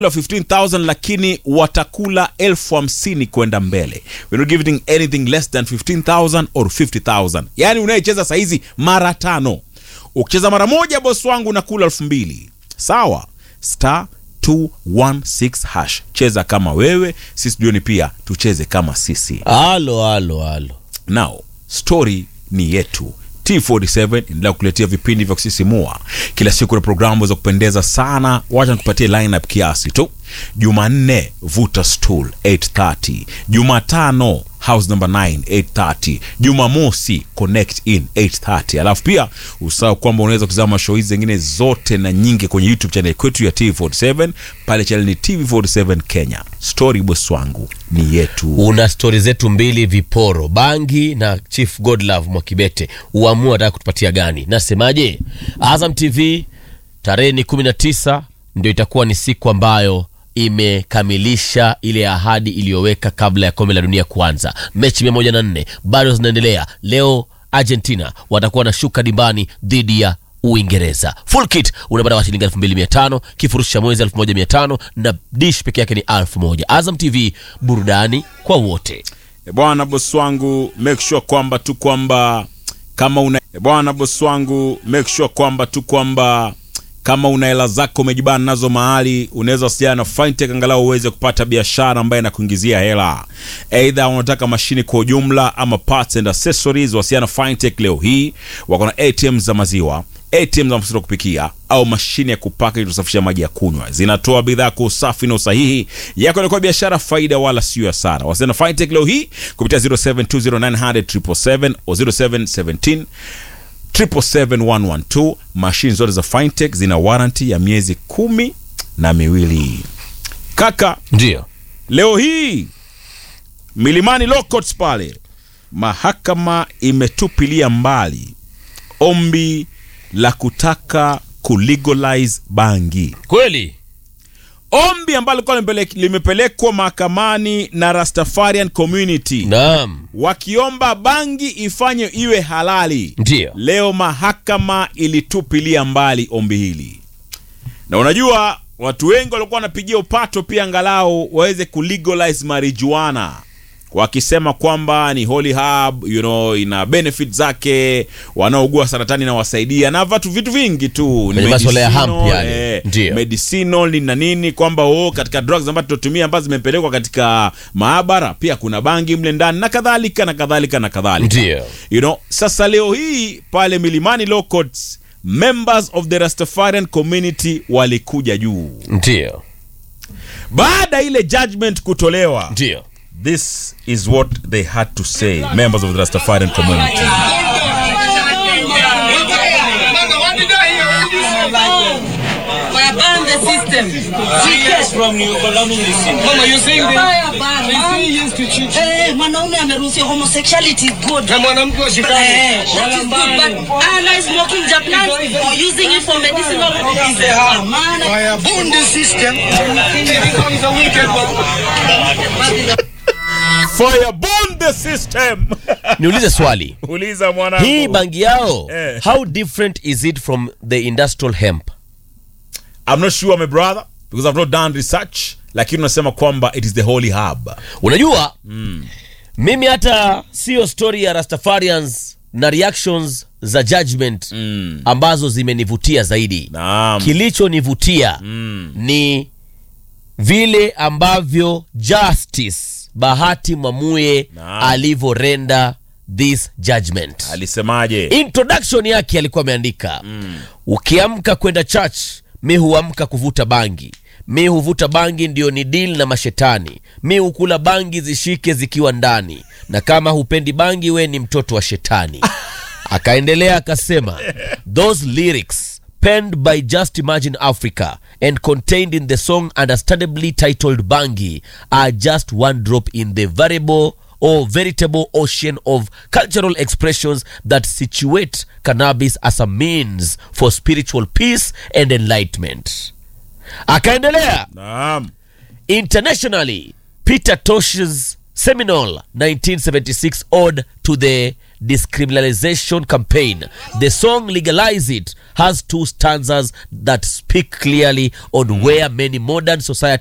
15000 lakini watakula elfu hamsini kwenda mbele We're not giving anything less than 15000 or 50000 yaani unayecheza saizi mara tano ukicheza mara moja bosi wangu unakula elfu mbili sawa star 216 hash cheza kama wewe sisi jioni pia tucheze kama sisi halo halo halo now story ni yetu t47 endelea kukuletea vipindi vya kusisimua kila siku na programu za kupendeza sana wacha nikupatie lineup kiasi tu jumanne vuta stool 830 jumatano house number 9 830 jumamosi connect in 830 alafu pia usahau kwamba unaweza kuzama show hizi zingine zote na nyingi kwenye youtube channel kwetu ya tv47 pale channel ni tv47 kenya story boss wangu ni yetu una stori zetu mbili viporo bangi na chief godlove mwakibete uamua ataka kutupatia gani nasemaje azam tv tarehe ni 19 ndio itakuwa ni siku ambayo imekamilisha ile ahadi iliyoweka kabla ya kombe la dunia kuanza mechi 104 bado zinaendelea leo argentina watakuwa wanashuka dimbani dhidi ya uingereza full kit unapata kwa shilingi 2500 kifurushi cha mwezi 1500 na dish peke yake ni 1000 azam tv burudani kwa wote E bwana bosi wangu make sure kwamba tu kwamba kama una e bwana bosi wangu make sure kwamba tu kwamba kama una hela zako umejibana nazo mahali unaweza wasiliana na fintech angalau uweze kupata biashara ambayo inakuingizia hela eidha unataka mashine kwa ujumla ama parts and accessories wasiliana na fintech leo hii wako na atm za maziwa atm za mafuta ya kupikia au mashine ya kupaka ili kusafisha maji ya kunywa zinatoa bidhaa kwa usafi na usahihi yako inakuwa biashara faida wala sio hasara wasiliana na fintech leo hii kupitia 0720900777 au 0717 77112 mashine zote za fintech zina warranty ya miezi kumi na miwili kaka ndio leo hii milimani locots pale mahakama imetupilia mbali ombi la kutaka kulegalize bangi kweli ombi ambalo lilikuwa limepele- limepelekwa mahakamani na rastafarian community naam wakiomba bangi ifanye iwe halali ndio leo mahakama ilitupilia mbali ombi hili na unajua watu wengi walikuwa wanapigia upato pia angalau waweze kulegalize marijuana wakisema kwamba ni holy herb, you know, ina benefit zake wanaougua saratani inawasaidia na vatu vitu vingi tu ni Kwenye masuala ya hemp medicinal, yale. eh, Ndio. medicinal ni na nini kwamba oh, katika drugs ambazo tunatumia ambazo zimepelekwa katika maabara pia kuna bangi mle ndani na kadhalika na kadhalika na kadhalika Ndio. you know, sasa leo hii pale milimani law courts members of the rastafarian community walikuja juu ndio baada ya ile judgment kutolewa ndio this is what they had to say members of the rastafarian community Ban the system. Yes, from you, Colombian listen. Mama, you saying that- ban, They man. say yes to cheat. Eh, mwanaume ameruhusiwa homosexuality is good. Na mwanamke washikane. Eh, that is good, but ana smoking the plant or using it for medicinal purposes. Ah, man. Fire burn the system. It becomes a wicked one. fire burn the system niulize swali uliza mwanangu hii bangi yao Eh. how different is it from the industrial hemp i'm not sure my brother because i've not done research lakini unasema kwamba it is the holy hub unajua mm. mimi hata siyo story ya rastafarians na reactions za judgment mm. ambazo zimenivutia zaidi naam kilichonivutia mm. ni vile ambavyo justice bahati mwamuye Naam. alivyorenda this judgment alisemaje introduction yake alikuwa ameandika mm. ukiamka kwenda church mi huamka kuvuta bangi mi huvuta bangi ndio ni deal na mashetani mi hukula bangi zishike zikiwa ndani na kama hupendi bangi we ni mtoto wa shetani akaendelea akasema those lyrics penned by just imagine africa and contained in the song understandably titled bangi are just one drop in the variable or veritable ocean of cultural expressions that situate cannabis as a means for spiritual peace and enlightenment akaendelea naam internationally peter tosh's seminal 1976 ode to the discriminalization campaign the song legalize it has two stanzas that speak clearly on where many modern society